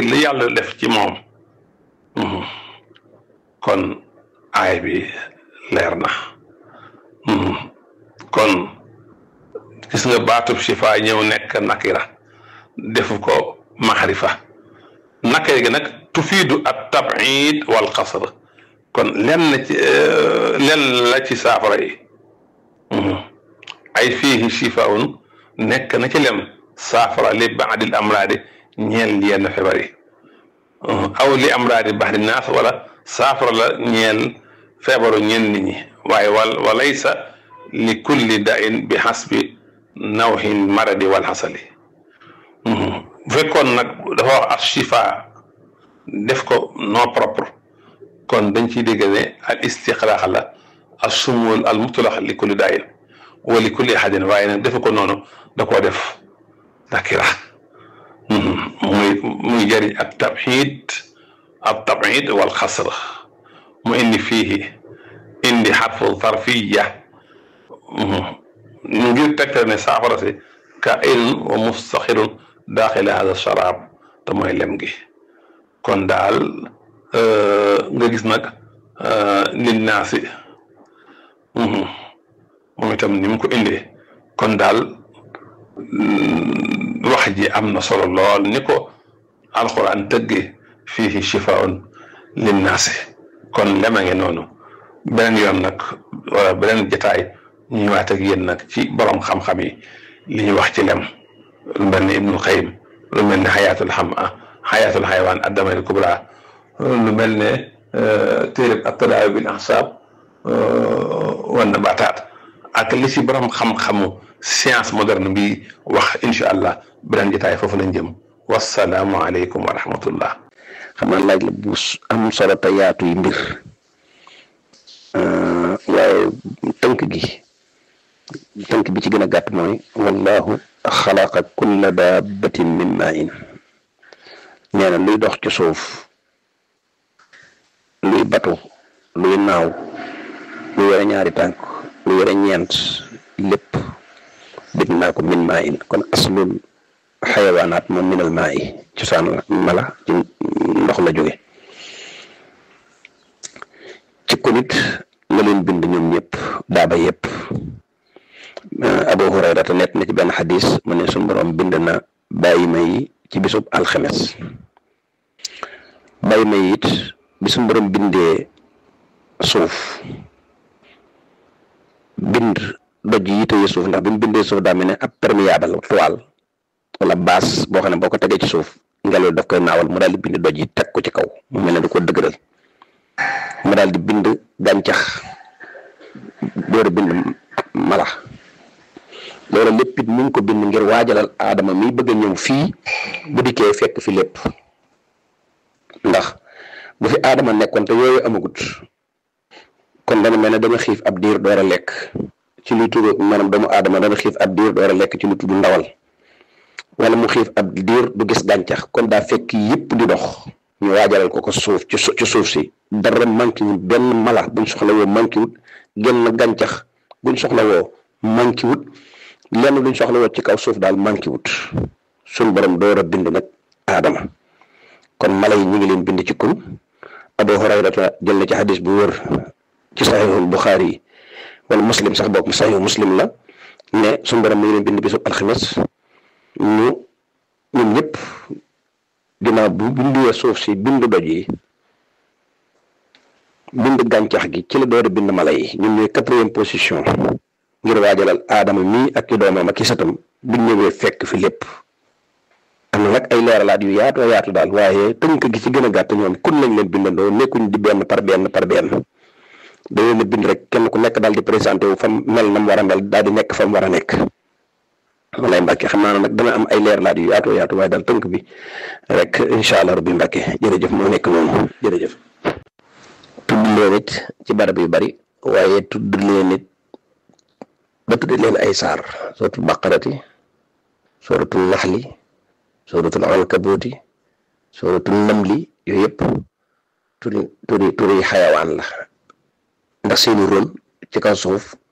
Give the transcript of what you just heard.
li yàlla def ci moom kon aay bi leer na kon gis nga baatub shifa ñëw nekk nakira defu ko maxrifa nakira gi nag tufiidu at tabid wal xasr kon lenn ci lenn la ci saafara yi ay fiihi shifaun nekk na ci lem saafara li baadil amraadi ñeel yenn feebar yi aw li amraadi baxdi naas wala saafara la ñeel feebaru ñenn nit ñi waaye wal walaysa li kulli dain bi xasbi nawxin maradi wal xasali bu fekkoon nag dafa wax as shifa def ko non propre kon dañ ciy dégg ne al istiqlaax la as sumul al mutlax li kulli dain wa li kulli ahadin waaye nag defe ko noonu da koo def nakira muy muy jëriñ ak tabxid ak tabxid wal xasr mu indi fiihi indi xarfu zarfiya ngir tegtal ne saafara si ka ilun wa mustaxirun daaxila hada sharaab te mooy lem gi kon daal nga gis nag lin naasi moom itam ni mu ko indee kon daal wax ji am na solo lool ni ko alxuraan tëggee fii shifaun linnaasi kon lema nge noonu beneen yoon nag wala beneen jataay ñuy waat ak yéen nag ci borom xam-xam yi li ñu wax ci lem lu mel ni ibnul xayim lu mel ne xayaatul xam xayaatul xaywaan addamari kubra lu mel ne téereb ak tadaawi bil ahsaab wan na baataat ak li ci borom xam-xamu science moderne bi wax incha allah beneen jotaay foofu lañ jëm wasalaamu aleykum wa rahmatullah xam naa laaj la bu am solo te yaatu yi mbir waaye tënk gi tënk bi ci gën a gàtt mooy wallahu xalaqa kulla dabbatin min main nee na luy dox ci suuf luy batu luy naaw lu yore ñaari tànk lu yore ñeent lépp bind naa ko min maa in kon aslul xayawaanaat moom minal maa yi cosaan la mala ci ndox la jóge ci ko nit la leen bind ñoom ñëpp daaba yëpp Abu Hurayra te net na ci benn xadis mu ne suñu borom bind na bàyyi ma yi ci bisub alxemes bàyyi ma yi it bi suñu borom bindee suuf bind doj yi tëye suuf ndax bi mu bindee suuf daa mel ne ab perméable toile wala base boo xam ne boo ko tegee ci suuf ngelaw daf koy naawal mu daal di bind doj yi teg ko ci kaw mu mel ne da ko dëgëral mu daal di bind gàncax door a bind mala loolu lépp it mu ngi ko bind ngir waajalal aadama mi bëgg a ñëw fii bu dikkee fekk fi lépp ndax bu fi aadama nekkoon te yooyu amagut kon dana mel ne dama xiif ab diir door a lekk ci lu tudd maanaam doomu aadama dana xiif ab diir door a lekk ci lu tudd ndawal wala mu xiif ab diir du gis gàncax kon daa fekk yëpp di dox ñu waajalal ko ko suuf ci ci suuf si dara manqué wut benn mala buñ soxla woo manqué wut genn gàncax buñ soxla woo manqué wut lenn luñ soxla woo ci kaw suuf daal manqué wut suñ borom door a bind nag aadama kon mala yi ñu ngi leen bind ci kun Abu Hurayrata jël na ci xadis bu wër ci saxiixul Buxaari yi wala muslim sax bokk saxiixu muslim la ne suñu borom mi ngi leen bind bisub alxames ñu ñun ñëpp ginnaaw bu bindee suuf si bind doj yi bind gàncax gi ci la door a bind mala yi ñun ñooy quatrième position ngir waajalal aadama mii ak i doomam ak i satam bu ñëwee fekk fi lépp am na nag ay leeralaat yu yaatu yaatu daal waaye tënk gi ci gën a gàtt ñoom kun lañ leen bindandoo nekkuñ di benn par benn par benn da leen a bind rek kenn ku nekk daal di présenté wu fam mel na mu war a mel daal di nekk fa mu war a nekk walay Mbàkke xam naa ne nag dana am ay leeralaat yu yaatu yaatu waaye daal tënk bi rek incha allah rabbi Mbàkke jërëjëf moo nekk noonu jërëjëf. tudd leen it ci barab yu bari waaye tudd leen it ba tudd leen ay saar sooratul baqarati sooratul naxli sooratul ankabuuti sooratul namli yooyu yëpp turi turi turi xayawaan la ndax seeni rôle ci kaw suuf